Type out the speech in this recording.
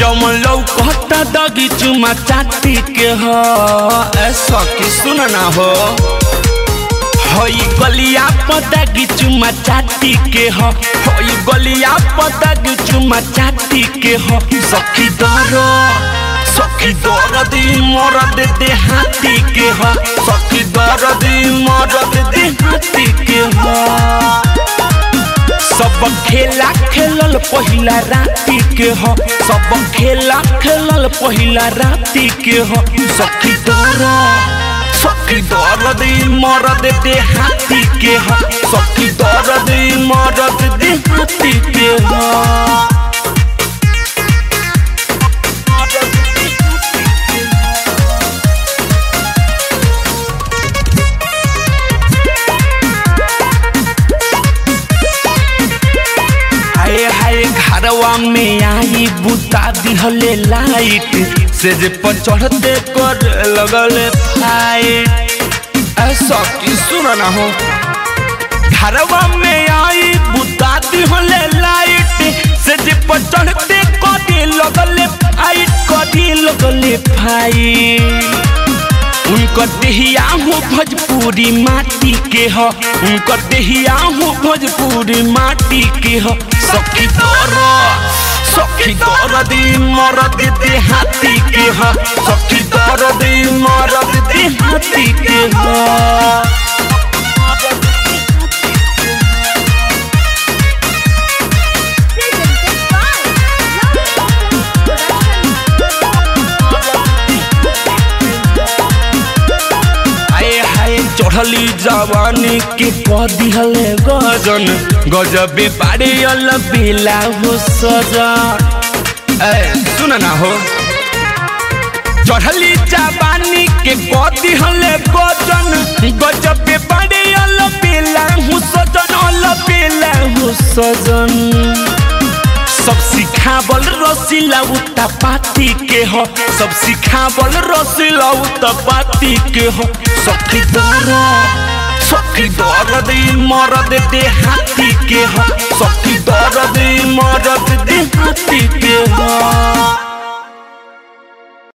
जमन लौकता दगी चुमा चाटी के हो ऐसा की सुन ना हो हई गलिया पदगी चुमा चाटी के हो हई गलिया पदगी चुमा चाटी के हो सखी दर सखी दर्द मरद दे हाथी के हो सखी दर्द मरद दे हाथी के हो सब खेला खेलल पहिला राति के हो सब खेला खेलल पहिला राति के हो सखी दर सखी दर्द मरद दे हाथी के हो सखी दर्द मरद दे हाथी के हो हाय हाय घरवा में आई बुता दिहले लाइट से जे पर चढ़ते कर लगल फाइट ऐसा की सुन ना हो घरवा में आई बुता दिहले लाइट से जे पर चढ़ते कर लगल फाइट कर लगल फाइट उनकर देहिया हो भोजपुरी माटी के हो उनकर देहिया हो भोजपुरी माटी के हो सखी दर सखी दर दी मरद दे हाथी के हो सखी दर दी मरद दे हाथी के हो Presented by आए हाय चढ़ली जवानी के कह दिहले गजन गजबे बाड़े अल बेला हो सजन ए सुन ना हो चढ़ली जवानी के कह दिहले गजन गजबे बाड़े अल बेला हो सजन अल बेला हो सजन सब सिखावल रसीला उता पाती के हो सब सिखावल रसीला उता पाती के हो सखी दर सखी दर दे मरद दे हाथी के हो सखी दर दे मरद दे हाथी के हो